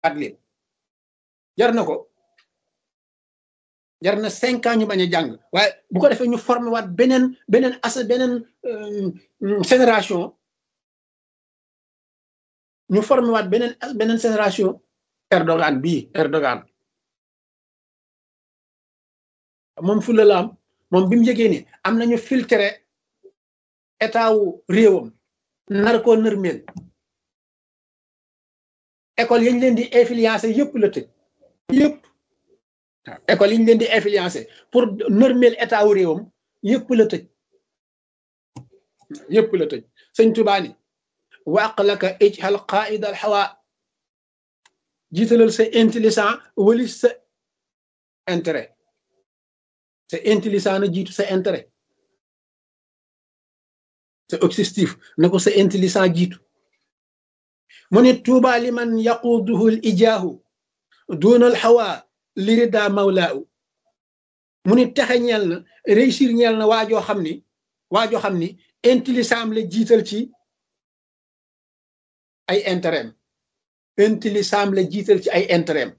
at leen jar na ko jar na cinq ans ñu bañ a jàng waaye bu ko defee ñu formé waat beneen beneen as beneen génération ñu formé waat beneen beneen génération Erdogan bii Erdogan moom fulla la am moom bi mu yëgee ni am nañu filtré état wu réewam nar koo nërmeel école yañ leen di influencé yëpp la tëj yëpp waaw école yi ñu leen di influencé pour nërmeel état wu réewam yëpp la tëj yëpp la tëj sëñ Tuubaa ni waq laka ijhal qaida al hawa jiitalal sa intelligent wali sa intérêt sa intelligent na jiitu sa intérêt sa objectif na ko sa intelligent jiitu mu ne tuuba liman yaquduhu l ijaahu duna al hawa lirida mawlaahu mu ni texe ñeel na réussir ñeel na waajoo xam ni waajoo xam ni intelligent am la jiital ci ay intérêt intelligent am la jiital ci ay intérêt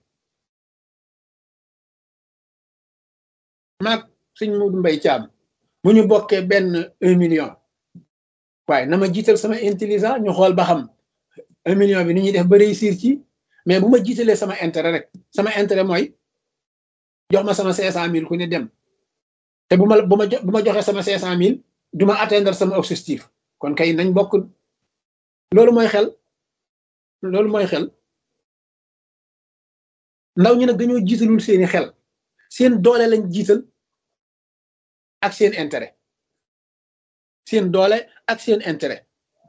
maag suñ Moodu Mbay Caam bu ñu bokkee benn un million waaye na ma jiital sama intelligent ñu xool ba xam un million bi ni ñuy def ba réussir ci mais bu ma jiitalee sama intérêt rek sama intérêt mooy jox ma sama cinq cent mille ku ne dem te bu ma bu ma bu ma joxee sama cinq cent mille du ma atteindre sama objectif kon kay nañ bokk loolu mooy xel loolu mooy xel ndaw ñi nag dañoo jiitalul seeni xel seen doole lañ jiital ak seen intérêt seen doole ak seen intérêt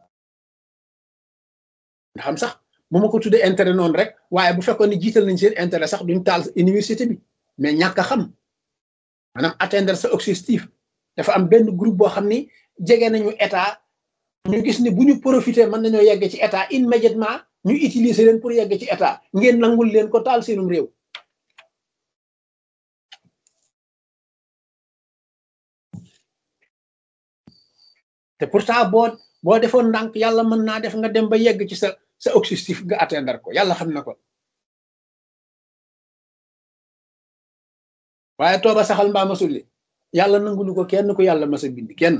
nga xam sax bu ma ko tuddee intérêt noonu rek waaye bu fekkoon ne jiital nañ seen intérêt sax duñ taal université bi mais ñàkk a xam maanaam atteindre sa objectif dafa am benn groupe boo xam ni jege nañu état ñu gis ni bu ñu profité mën nañoo yegg ci état immédiatement ñu utiliser leen pour yegg ci état ngeen nangul leen ko taal seenum réew te pourtant boo boo defoon ndànk yàlla mën naa def nga dem ba yegg ci sa sa objectif nga atteindre ko yàlla xam na ko waaye tooba saxal mbaa ma sulli yàlla nangulu ko kenn ku yàlla mas a bind kenn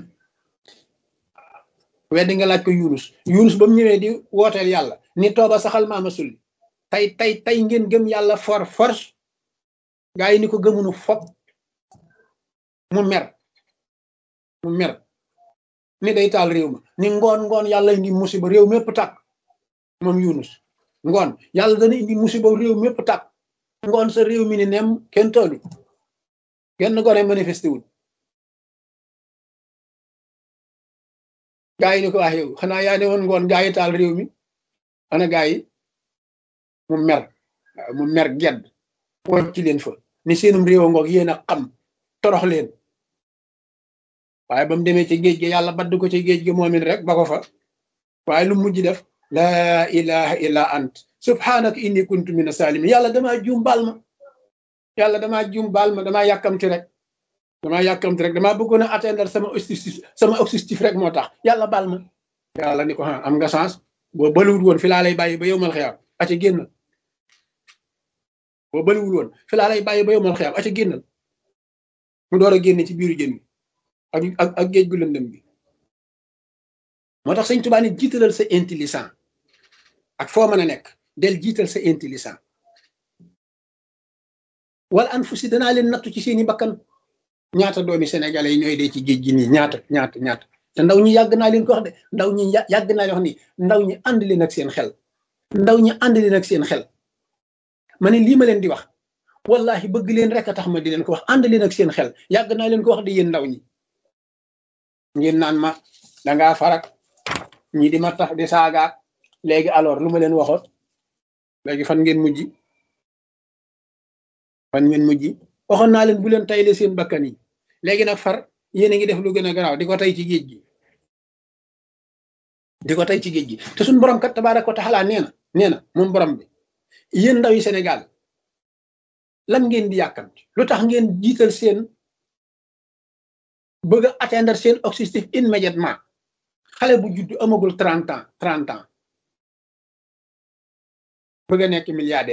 weddi nga laaj ko yunus yunus ba mu ñëwee di wooteel yàlla ni tooba saxal mbaa ma sulli tey tey tey ngeen gëm yàlla for force gaa yi ni ko gëmunu fop mu mer mu mer ni day taal réew ma ni ngoon ngoon yàlla indi musiba réew mépp tàkk moom yunus ngoon yàlla dana indi musiba réew mépp tàkk ngoon sa réew mi ni nem kenn taalu kenn gone manifesté wul gaa yi ni ko wax yow xanaa yaa ne woon ngoon gaa yi taal réew mi ana gaa yi mu mer mu mer gedd wocc ci leen fa ni seenum réew ngoog yéen a xam torox leen waaye ba mu demee ci géej gi yàlla badd ko ci géej gi moomin rek ba ko fa waaye lu mujj def laa ilaha illa ant subhanaka inni kuntu mina salimin yàlla damaa juum baal ma yàlla damaa juum baal ma damaa yàkkamti rek damaa yàkkamti rek damaa bëggoon a atteindre sama objectif sama objectif rek moo tax yàlla baal ma yàlla ni ko ah am nga chance boo bëliwul woon fi laa lay bàyyi ba yow mal xiyaam aca génnal boo bëliwul woon fi laa lay bàyyi ba yow mal xiyaam aca génnal mu door a génne ci biiru jën bi ak ak ak géej gu lëndëm bi moo tax sëñ Tuubaa ni jiitalal sa intelligent ak foo mën a nekk del jiital sa intelligent wala an fu si danaa leen nattu ci seeni bakkan ñaata doomi sénégalais yi ñooy dee ci géej gi nii ñaata ñaata ñaata te ndaw ñi yàgg naa leen ko wax de ndaw ñi yàgg naa leen wax ni ndaw ñi ànd leen ak seen xel ndaw ñi ànd leen ak seen xel ma ne lii ma leen di wax wallahi bëgg leen rek a tax ma di leen ko wax ànd leen ak seen xel yàgg naa leen ko wax de yéen ndaw ñi ngeen naan ma dangaa farak ñi di ma tax di saagaak léegi alors lu ma leen waxoon léegi fan ngeen mujj fan ngeen mujj waxoon naa leen bu leen tayle seen bakkan yi léegi nag far yéen a ngi def lu gën a garaaw di ko tey ci géej gi di ko tey ci géej gi te suñ borom kat tabaaraka wa taala nee na nee na moom borom bi yéen ndaw yi Sénégal lan ngeen di yàkkamti lu tax ngeen jiital seen bëgg a atteindre seen objectif immédiatement xale bu judd amagul trente ans trente ans bëgg a nekk milliardaire